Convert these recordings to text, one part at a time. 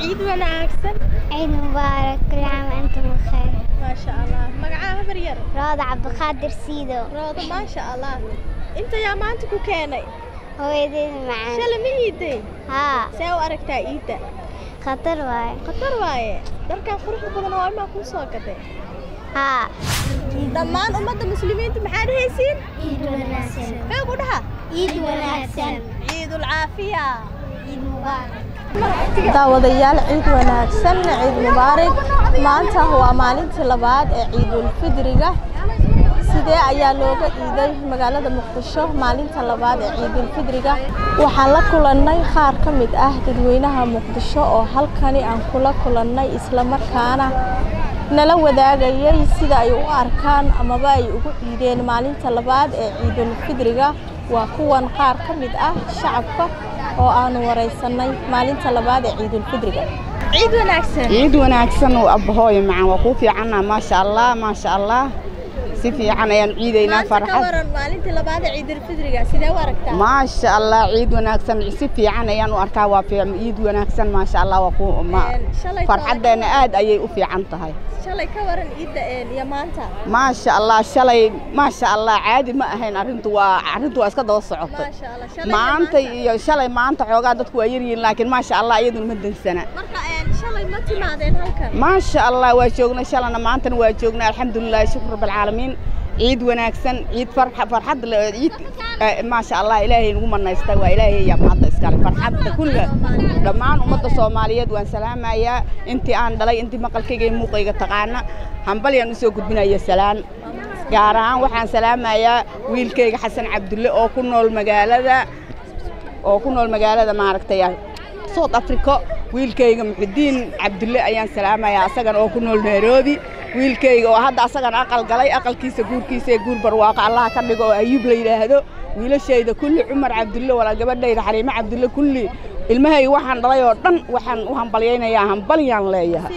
ciid wanaagsan عيد مبارك كل عام وأنتم بخير maasha allah magacaa habar yar روضة عبد القادر سيدو rooda maasha allah inta yaa maanta ku keenay هو يدين معانا shalay ma iiday ها see u aragtaa iidda خطر واي khatar waaye dharkan quruxda badan waa imaa kuu soo gaday ها dhammaan ummadda muslimiinta maxaa dhehaysiin عيد وناسن xoog u dhaha عيد وناسن ciidul caafiya عيد مبارك daawadayaal ciid wanaagsan ciid mubaarig maanta waa maalintii labaad ee ciidul fidriga sidee ayaa looga iiday magaalada muqdisho maalinta labaad ee ciidul fidriga waxaan la kulannay qaar ka mid ah dadweynaha muqdisho oo halkani aan kula kulannay islamarkaana nala wadaagayay sida ay u arkaan amaba ay ugu ciideen maalinta labaad ee ciidul fidriga waa kuwan qaar ka mid ah shacabka oo aanu waraysanay maalinta labaad ee ciidul fidriga ciid wanaagsan ciid wanaagsan oo abahooyo macaan waa kuu fiicanna maasha allah maasha allah si fiican ayaan ciidaynaa maanta ka farxad waran maalinta labaad ee ciidul fidriga sidee u aragtaa maasha allah ciid wanaagsan si fiican ayaan u arkaa waa fiican ciid wanaagsan maasha allah waa ku ma Een, shalay farxaddeena aad ayay u fiican tahay shalay ka waran ciidda een, iyo maanta maasha allah shalay maasha allah caadi ma ahayn arrintu waa arrintu waa iska daba socotay maasha allah shalay iyo maanta iyo shalay maanta xoogaa dadku waa yaryihiin laakiin maasha allah iyaduna ma dansana marka een, shalay ma timaadeen halkan maasha allah waa joognay shalana maantana waa joognay alxamdulilahi shukr rabbilcaalamiin ciid wanaagsan ciid farxa farxad le ciid eh, maasha allah ilaahay nagu manaystay waa ilaahay yaa mahadda iskale farxadda kulla dhammaan ummadda soomaaliyeed waan salaamayaa intii aan dhalay intii maqalkayga iyo muuqayga taqaana hambalyaan usoo gudbinaya salaan gaar ahaan waxaan salaamayaa wiilkayga xasan cabdulle oo ku nool magaalada oo ku nool magaalada maaragtay south africa wiilkayga muxidiin cabdulle ayaan salaamayaa asagana oo ku nool nairobi wiilkayga oo hadda asagana aqal galay aqalkiisa guurkiisa ee guur barwaaqo allaha ka dhigo oo ayuub la yidhaahdo wiilashayda kulli cumar cabdulle walaa gabadhayda xaliimo cabdulle kulli ilmahayga waxaan dhalay oo dhan waxaan u hambalyaynayaa hambalyaan leeyahay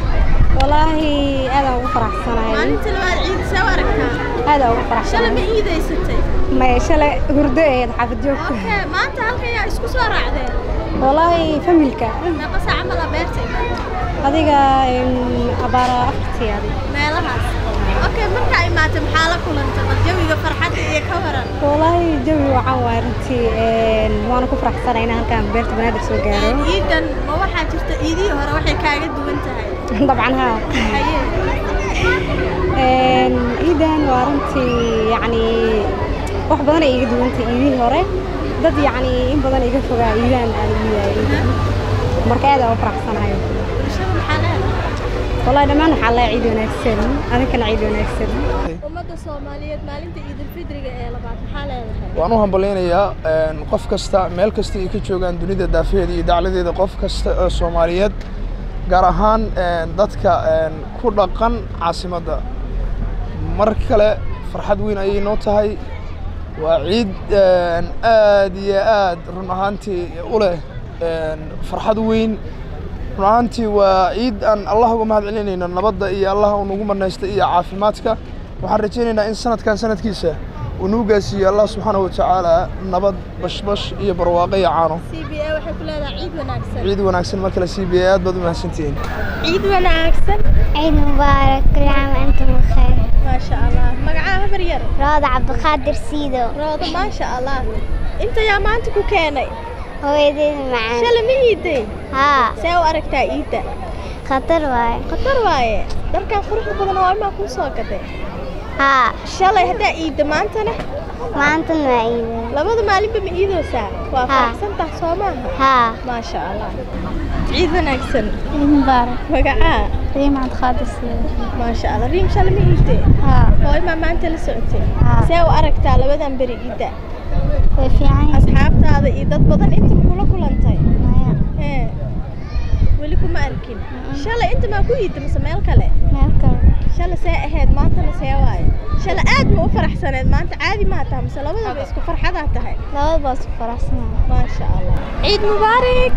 walaahi aadaan ugu faraxsanahay maalinta labaad ciid see u aragtaa aadaan ugu shalay faraxsanahay ma iidaysatay maya shalay hurdo eed xaafid joogta okay maanta halkan yaa isku soo raacdeen walaahi familka meeqa saaca mala beerta adiga em, abaara afartii adig meelahaas okay markaa imaatay maxaa la kulantay bal jawiga farxadda iyo ka waran walaahi jawi waxaan waay runtii em, waana ku faraxsanahay inaan halkaan beerta banaadir soo gaaro ciidan ma waxaa jirta ciidihii hore waxay kaaga duwan tahay dabcan haa haye Em, ciidan waa runtii yacni wax badan ay iga duwantay ciidihii hore dad yacni in badan iga fogaa ciidaan aan iidaay ciidan marka aadaan u faraxsanahay bulshada maxaa leedahay والله دمان حلا عيد ونكسن أنا كان عيد ونكسن ummadda soomaaliyeed maalinta ciidul fidriga ee labaad maxaa leedahay waan u hambalyaynayaa een, qof kasta meel kasta ay ka joogaan dunida daafaheeda iyo dacladeeda qof kasta oo soomaaliyeed gaar ahaan een, dadka een, ku dhaqan caasimadda mar kale farxad weyn ayay noo tahay waa ciid een, aad iyo aad run ahaantii u leh een, farxad weyn run ahaantii waa ciid aan allah uga mahad celinayno nabadda iyo allah uu nagu manaystay iyo caafimaadka waxaan rajaynaynaa in sanadkan sanadkiisa uu nagu gaarsiiyo allah subxaanahu watacaala nabad bashbash iyo barwaaqo iyo caano c b a waxay ku leedahay ciid wanaagsan ciid wanaagsan mar kale c b a aad baad u mahadsantihiin ciid wanaagsan عيد مبارك كل عام وأنتم بخير maasha allah magacaa habar yar روضة عبد القادر سيدو rooda maasha allah inta yaa maanta ku keenay هو يدين معانا shalay ma iiday ها see u aragtaa iidda خطر واي khatar waaye dharkan quruxda badan waa imaa kuu soo gaday ها shalay haddaa iidda maantana ما أنتم عيد labada maalinba ma iidoosaa waa Ha. faraxsantaha soo maaha ها maasha allah ciid wanaagsan عيد مبارك magacaa ريم عبد القادر سيدو maasha allah riim shalay ma iidee ها hooymaa maanta la socotay Ha. see u aragtaa labadan beri iidda في عين asxaabtaada iyo dad badan inta ma kula kulantay مايا Ee, weli kuma arkin shalay inta maa ku iidda mise meel kale مالكم shalay see ahayd maantana see waaye shalay aad ma u faraxsaneed maanta caadi maa tahay mise labadaba isku farxadaa tahay لا بس فرحنا maasha allah ciid mubaarak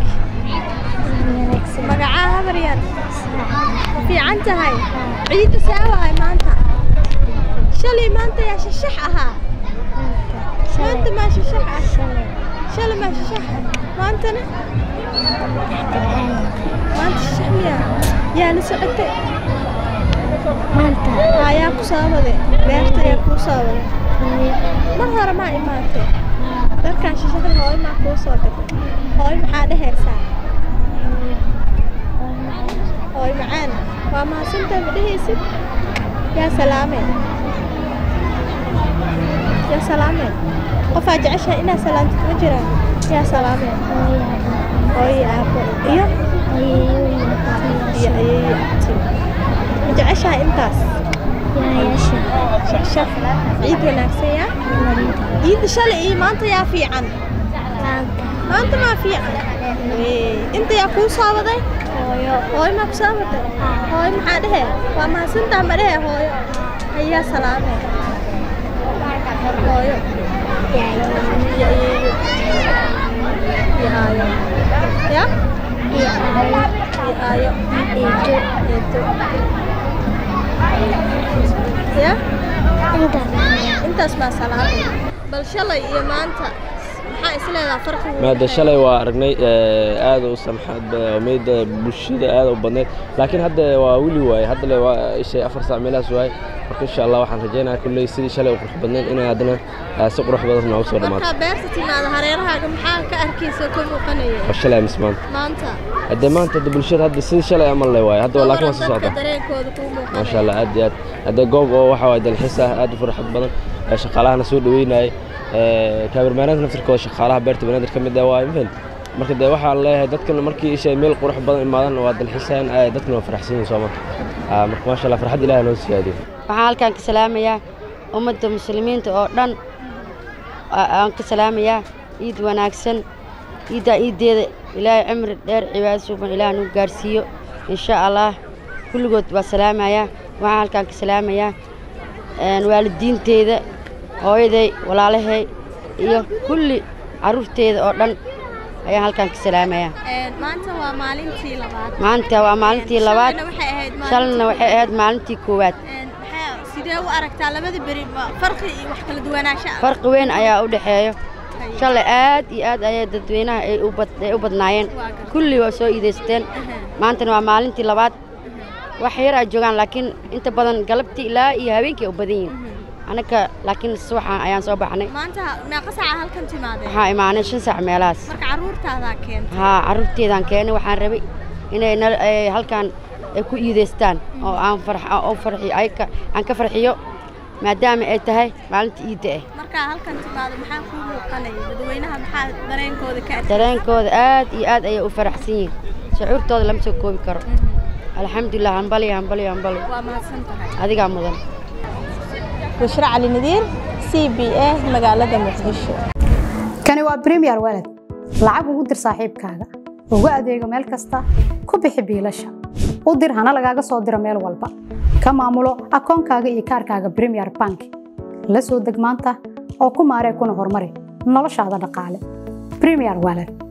magacaa habar yar fiican tahay ciidda see waaye maanta shalay maanta yaa shashax ahaa maanta maa shashax ah shalay maa shashax ah maantana yaa la socotay maanta ayaa ku saabade beerta ayaa kuu saabade mar hore maa imaatay dharkaan shishada hooyo maa kuu soo gatay hooyo maxaa dhehaysaa hooyo macaan waa mahadsantahay ma dhehaysid yaa salaameen yaa salaameen qofaa jeceshahay inaad salaamtid ma jiraan yaa salaameen hooyo aabbo iyo iyo ayeeyo abti ma jeceshahay intaas shaf ciid wanaagsan yaa ciidda shalay iyo maanta yaa fiican maanta maa fiican Wee, inta yaa kuu saabaday hooyo hooyo maa ku saabatay hooyo maxaa dhehe waa mahadsantaha ma dhehe hooyo ayaa salaamee hooyo iyo ayeeyo iyo aayo ya iyo aayo eedo ya intaas maa salaamay bal shalay iyo maanta maxaa isleedaha farqigu maada shalay waa aragnay eh, aad u samxad meeda bulshada aad u badneyd laakiin hadda waa wili waaye hadda le waa ishay afar saac meelahaas waaye marka insha allah waxaan rajaynayaa kulley sidii shalay u qurux badneyd inay haddana eh, si qurux badan noogu soo dhammaato markaa beerta timaada hareerahaaga maxaa ka arkaysa ka muuqanaya waa shalay amis maanta maanta haddee maanta hadda bulshada hadda sidii shalay amal le waaye hadda waa laakiin waa soo dadka socda dareenkooda kuu muuqanaya maasha allah aad iyo aad haddee goob oo waxa waaye dalxiis ah aad u farxad badan ee shaqaalahana soo dhaweynayay kaamirmaanaadka naftirkooda shaqaalaha beerta banaadir ka mid ah waa mafahant marka dee waxaan leeyahay dadkan markii isha meel qurux badan imaadaan waa dalxiisayaan aad dadkan waa faraxsan yihiin sooma marka maasha allah farxad ilaah noo siyaadiyo waxaan halkaan ka salaamayaa ummadda muslimiinta oo dhan aa- aan ka salaamayaa ciid wanaagsan ciiddaa ciiddeeda ilaahay cimri dheer cibaado suuban ilaah nagu gaarsiiyo insha allah kulligood waa salaamayaa waxaan halkaan ka salaamayaa een, waalidiinteeda hooyaday walaalahay iyo kulli carruurteeda oo dhan ayaan halkaan ka salaamayaa Een, maanta waa maalintii labaad maanta waa maalintii labaad Shalayna waxay ahayd maalintii- shalna waxay ahayd maalintii koowaad Een, maxaa sidee u aragtaa labada beri ma farqi iyo wax kala duwanaansho ah farqi weyn ayaa u dhexeeyo shalay aad iyo aad ayay dadweynaha ay u bad- ay u badnaayeen kulli waa soo iidaysteen maantana waa maalintii labaad wax yar ay joogaan laakiin inta badan galabtii ilaa iyo habeenkii ay u badan yihiin annaka laakiin subaxan ayaan soo baxnay maanta meeqa saaca halkan timaadeen waxaa imaanay shan saac meelahaas marka carruurtaadaa keentay haa carruurteedaan keenay waxaan rabay inay nal- ay halkaan ay ku iidaystaan oo aan farx oo farxiyo ay ka aan ka farxiyo maadaama ay tahay maalinta iidda ah markaa halkan timaado maxaa kuu muuqanaya dadweynaha maxaa dareenkooda ka arkay dareenkooda aad iyo aad ayay u faraxsan yihiin shucuurtooda lama soo koobi karo alxamdulilah hambaliyo hambaliyo hambaliyo waa mahadsan tahay adigaa mudan bushra cali nadiir c b a magaalada muqdisho kani waa premier walad lacag ugu dir saaxiibkaaga ugu adeego meel kasta ku bixi biilasha u dir hana lagaaga soo diro meel walba ka maamulo akoonkaaga iyo kaarkaaga premier bank la soo deg maanta oo ku maaree kuna horumari noloshaada dhaqaale premier walad